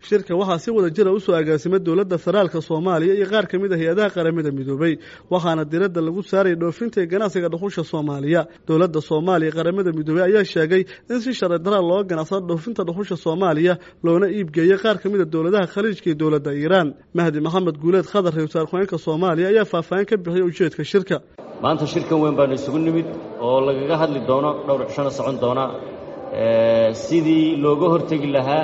shirka waxaa si wada jira usoo agaasimay dowladda federaalka soomaaliya iyo qaar ka mid a hay-adaha qaramada midoobay waxaana diradda lagu saaraya dhoofinta ee ganacsiga dhuxusha soomaaliya dowladda soomaaliya qaramada midoobey ayaa sheegay in si sharci daraa looga ganacsado dhoofinta dhuxusha soomaaliya loona iibgeeyey qaar ka mid a dowladaha khaliijka iyo dowladda iiraan mahdi maxamed guuleed khadar ra-isul wasaarku-xeenka soomaaliya ayaa faahfaahin ka bixiyay ujeedka shirka maanta shirkan weyn baanu isugu nimid oo lagaga hadli doono dhowr cishona socon doona sidii looga hortegi lahaa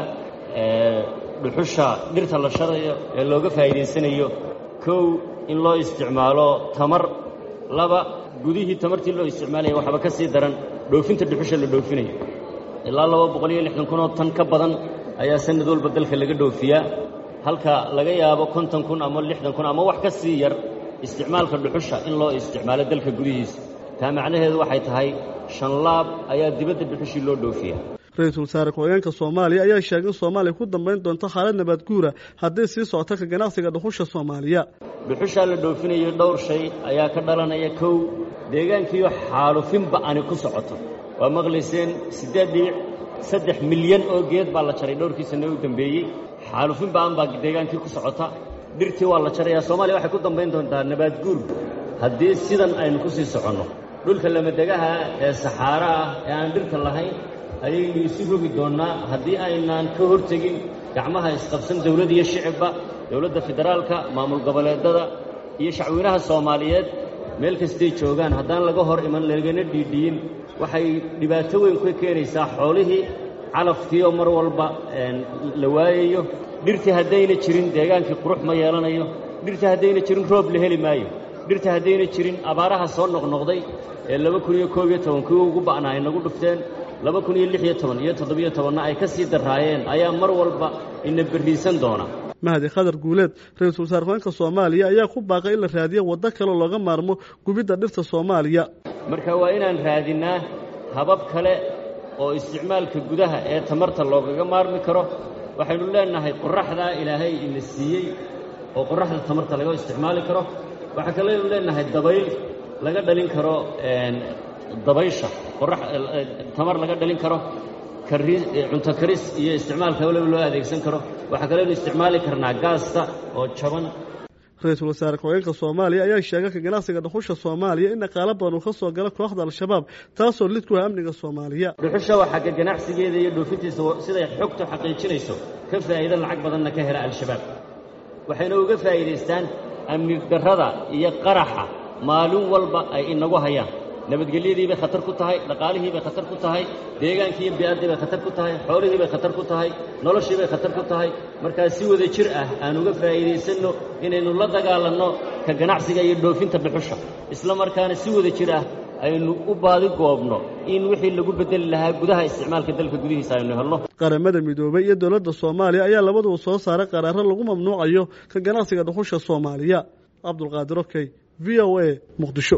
dhuxusha dhirta la sharayo ee looga faa'iidaysanayo kow in loo isticmaalo tamar laba gudihii tamartii loo isticmaalaya waxba ka sii daran dhoofinta dhuxusha la dhoofinayo ilaa laba boqol iyo lixdan kun oo tan ka badan ayaa sanad walba dalka laga dhoofiyaa halka laga yaabo konton kun ama lixdan kun ama wax ka sii yar isticmaalka dhuxusha in loo isticmaalo dalka gudihiisa taa macnaheedu waxay tahay shan laab ayaa dibadda dhuxushii loo dhoofiyaa ra-iisul wasaare ku-xigeenka soomaaliya ayaa sheegay in soomaaliya ku dambayn doonto xaalad nabaad guura haddii sii socota ka ganacsiga dhuxusha soomaaliya dhuxushaa la dhoofinayo dhowr shay ayaa ka dhalanaya kow deegaankiiyo xaalufinba ani ku socoto waa maqlayseen siddeed dhibic saddex milyan oo geed baa la jaray dhowrkii sanne u dambeeyey xaalufinba an baa deegaankii ku socota dhirtii waa la jarayaa soomaaliya waxay ku dambayn doontaa nabaad guur haddii sidan aynu ku sii soconno dhulka lamadegaha ee saxaaro ah ee aan dhirta lahayn ayaynu isu rogi doonnaa haddii aynaan ka hortegin gacmaha isqabsan dawlad iyo shicibba dowladda federaalka maamul goboleedada iyo shacweynaha soomaaliyeed meel kastay joogaan haddaan laga hor iman lagana dhiidhiyin waxay dhibaato weyn ka keenaysaa xoolihii calafkiioo mar walba la waayayo dhirtii haddayna jirin deegaankii qurux ma yeelanayo dhirtii haddayna jirin roob la heli maayo dhirta haddayna jirin abaaraha soo noqnoqday ee laba kun iyo koob iyo toban kuwii ugu ba'naa ay nagu dhufteen laba kun iyo lix iyo toban iyo toddobiyo tobanna ay ka sii darraayeen ayaa mar walba ina berriisan doona mahdi khadar guuleed ra-iisul wasaar ku-xeenka soomaaliya ayaa ku baaqay in la raadiyo waddo kaleo looga maarmo gubidda dhirta soomaaliya marka waa inaan raadinnaa habab kale oo isticmaalka gudaha ee tamarta loogaga maarmi karo waxaynu leennahay qorraxdaa ilaahay ina siiyey oo qorraxda tamarta laga isticmaali karo waxaa kaleynu leennahay dabayl laga dhalin karo dabaysha tamar laga dhalin karo cunto karis iyo isticmaalka waliba loo adeegsan karo waxaa kaleynu isticmaali karnaa gaasta oo jaban ra-iisul wasaare ku-xigeenka soomaaliya ayaa sheegay ka ganacsiga dhuxusha soomaaliya in dhaqaalo badan uu ka soo gala kooxda al-shabaab taasoo lid ku ah amniga soomaaliya dhuxusha waxaa ka ganacsigeeda iyo dhoofintiisa siday xogtu xaqiijinayso ka faa'iido lacag badanna ka hela al-shabaab waxayna uga faa'iidaystaan amni darrada iyo qaraxa maalin walba ay inagu hayaan nabadgelyadii bay khatar ku tahay dhaqaalihii bay khatar ku tahay deegaankii iyo bi'addii bay khatar ku tahay xoolihii bay khatar ku tahay noloshii bay khatar ku tahay markaa si wada jir ah aan uga faa'iidaysanno inaynu la dagaalanno ka ganacsiga iyo dhoofinta dhuxusha isla markaana si wada jir ah aynu u baadi goobno in wixii lagu beddeli lahaa gudaha isticmaalka dalka gudihiisa aynu helno qaramada midoobay iyo dowladda soomaaliya ayaa labaduba soo saaray qaraaro lagu mamnuucayo ka ganacsiga dhuxusha soomaaliya cabdulqaadir okey v o a muqdisho